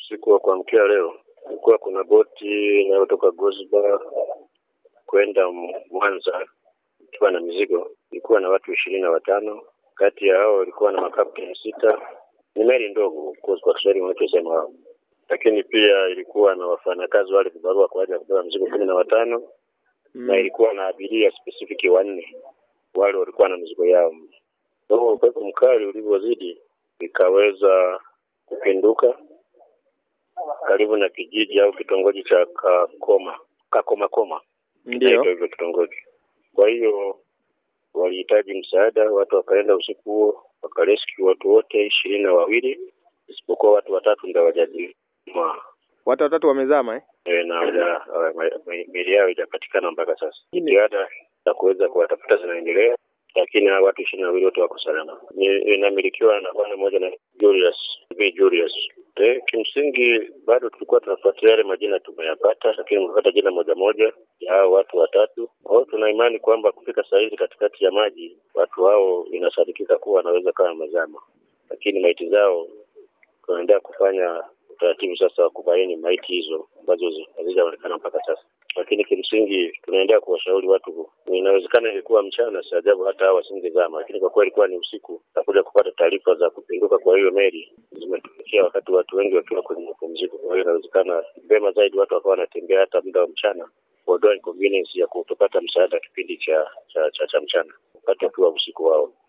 Usiku wa kuamkia leo kulikuwa kuna boti inayotoka Gosba kwenda Mwanza ikiwa na mizigo, ilikuwa na watu ishirini na watano. Kati ya hao ilikuwa na makapteni sita. Ni meli ndogo kwa Kiswahili wanachosema hao, lakini pia ilikuwa na wafanyakazi wale vibarua kwa ajili ya kubeba mizigo kumi na watano Mm. na ilikuwa na abiria specific wanne, wale walikuwa na mizigo yao. Kwa hiyo upepo mkali ulivyozidi ikaweza kupinduka karibu na kijiji au kitongoji cha Kakoma Kakomakoma, Ndio. Inaitwa hivyo kitongoji. Kwa hiyo walihitaji msaada, watu wakaenda usiku huo wakarescue watu wote ishirini na wawili isipokuwa watu watatu ndio hawajazima Watu watatu wamezama eh? e, na hawaja- hawa- ma- ma- miili yao haijapatikana mpaka sasa. Hii ni- Jitihada za kuweza kuwatafuta zinaendelea, lakini hawa watu ishirini na wawili wote wako salama. Ni- Inamilikiwa na bwana mmoja na Julius B. Julius. Eh, kimsingi bado tulikuwa tunafuatilia yale majina tumeyapata, lakini tumepata jina moja moja ya hao watu watatu. Kwa hiyo tuna imani kwamba kufika saa hizi katikati ya maji watu hao inasadikika kuwa wanaweza kama wamezama, lakini maiti zao tunaendelea kufanya utaratibu sasa wa kubaini maiti hizo ambazo zi- hazijaonekana mpaka sasa, lakini kimsingi tunaendelea kuwashauri watu. Inawezekana ilikuwa mchana, si ajabu hata hao wasingezama, lakini kwa kuwa ilikuwa ni usiku na kuja kupata taarifa za kupinduka kwa hiyo meli zimetokea wakati watu wengi wakiwa kwenye mapumziko. Kwa hiyo inawezekana vema zaidi watu wakawa wanatembea hata muda wa mchana kuondoa inconvenience ya kutopata msaada kipindi cha cha, cha, cha mchana wakati wakiwa usiku wao.